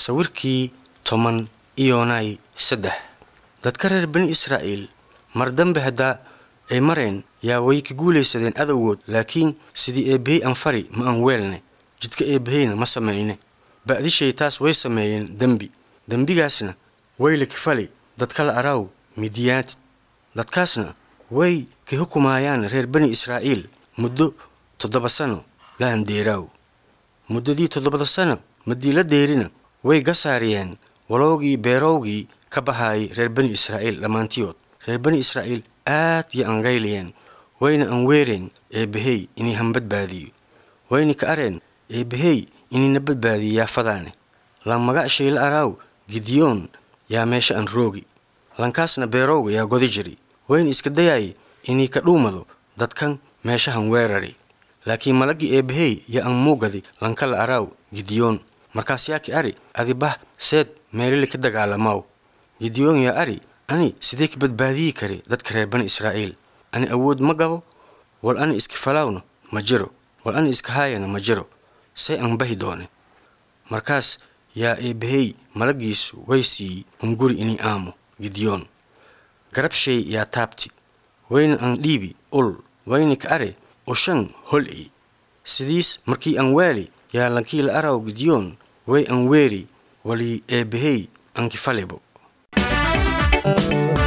sawirkii toban iyonay saddex dadka reer bani israa'iil mar dambe haddaa ay mareen yaa way ka guulaysadeen adowgood laakiin sidii eebbahey aan fari ma aan weelne jidka eebbaheyna ma samayne ba'dishay taas way sameeyeen dembi dembigaasna way la kifali dadka la araaw midiyaantid dadkaasna way ka xukumaayaan reer bani israa'iil muddo toddoba sano la handeeraaw muddadii toddobada sano madii la deerina way gasaariyeen walowgii beerowgii ka bahaayay reer bani israa'iil dhammaantiyood reer bani israa'iil aad yo angayliyeen wayna an weereen eebbahey inay han badbaadiyo wayna ka areen eebbahey inayna badbaadiyo yaafadaane lan magacshay la araaw gidiyoon yaa meesha an roogi lankaasna beerowga yaa godi jiri wayna iska dayaayay inay ka dhuumado dadkan meeshahan weerari laakiin malaggii eebbahey yaa an muugadi lanka la araaw gidiyoon markaas yaa ki ari adi bah seed meelili ka dagaalamaaw gidiyoon yaa ari ani sidee ka badbaadiyi kari dadka reer bani israa'iil ani awood ma gabo wal ani iska falaawna ma jiro wal ani iska haayana ma jiro say an bahi doone markaas yaa eebbahey malaggiisu way siiyey hunguri inii aamo gidiyoon garabshay yaa taabti wayna an dhiibi ul wayna ka are ushan hol i sidiis markii an waali yaa lankii la araw gidiyoon way an weeri walii eebbahey ankifalibo